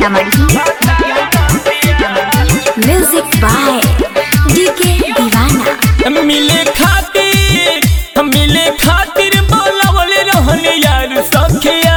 Sitamarhi music by DK दीवाना मिले खातिर मिले खातिर बोलावल रहन यार सखिया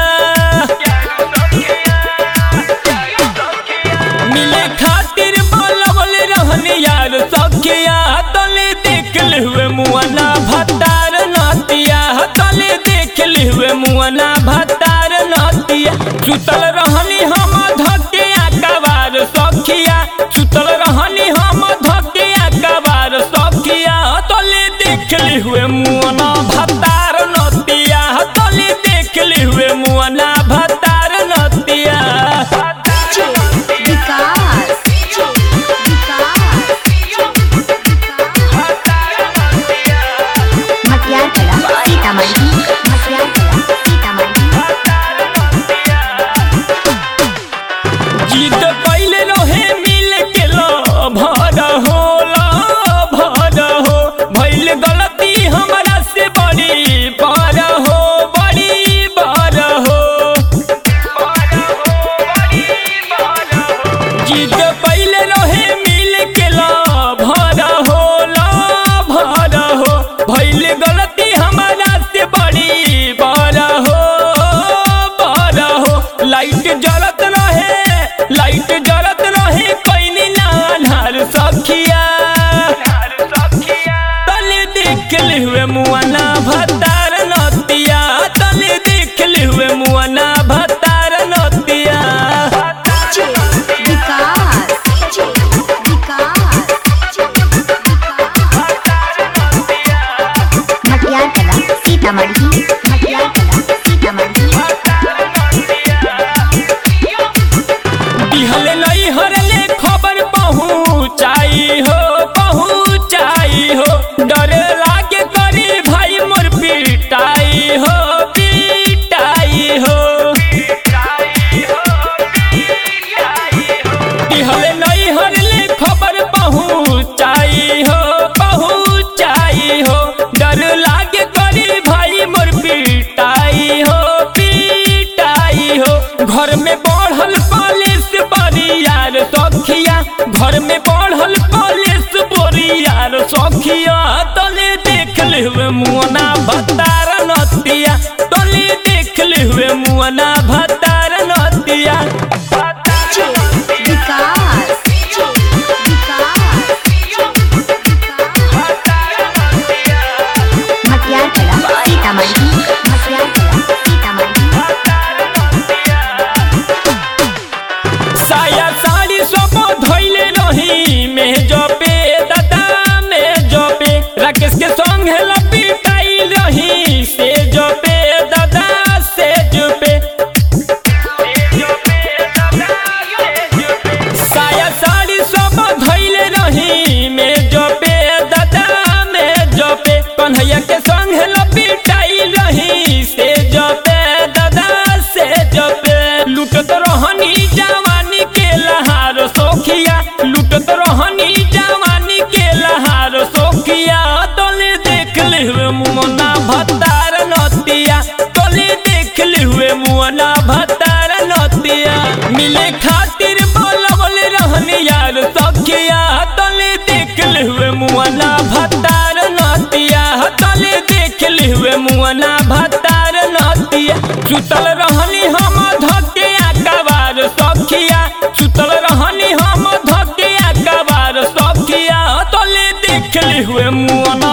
मिले खातिर बोलावल रहन यार सखिया तले देख ले हुए मुआना भतार नतिया तले देख ले हुए मुआना भतार नतिया सुतल रहनी हम धके आकाबार सखिया सुतल रहनी हम धके आकाबार सखिया तले देख ले हुए मुआना भतार नतिया तले देख ले हुए मुआना भतार नतिया विकास मटियार कला सीतामढ़ी मटियार कला सीतामढ़ी जीत पहले रहे मिल के लो भर हो लो भर हो भइल गलती हमरा से बड़ी पर हो बड़ी बार हो जीत पहले रहे मिल के लो भर हो लो भर हो भइल गलती हमरा से बड़ी बार हो बार हो लाइट जलत रहे लाइट जलत रहे कैनी नानार सखिया तले देख ले हुए मुआना भतार नतिया तले देख ले हुए मुआना भतार नतिया विकास मटियार कला सीतामढ़ी मटियार कला सीतामढ़ी बिहल नहीं हरले खबर पहुँचाई हो पहुँचाई हो डर लागे करी भाई मोर पिटाई हो पिटाई हो बिहल नहीं हरले खबर पहुँचाई हो पहुँचाई हो डर लागे करी भाई मोर पिटाई हो पिटाई हो घर में बढ़ल पुलिस बरियार सखिया घर में बढ़ल पुलिस बरियार सखिया तले देख ले हुए मुआना भतार नतिया तले देख ले हुए मुआना भतार नतिया विकास मटियार कला सीतामढ़ी मटियार कला सीतामढ़ी साया साड़ी सब धोइले रही में जपे दादा में जपे राकेश के संग लपिटाई रही से जपे दादा से जपे साया साड़ी सब धोइले रही में जपे दादा में जपे कन्हैया के संग लपिटाई रही से जपे दादा से जपे लुटत रहनी जवानी के लहार सोखिया लुटत रहनी जवानी के लहार सोखिया तले देख ले हुए मुना भतार नतिया तले देख ले हुए मुना भतार नतिया मिले खातिर बोलवल रहनी यार सखिया तले देख ले हुए मुना भतार नतिया तले देख ले हुए मुना भतार नतिया सुतल रहनी हम धके आकाबार सखिया सुतल रहनी हम धके आकाबार सखिया तले देख ले हुए मुना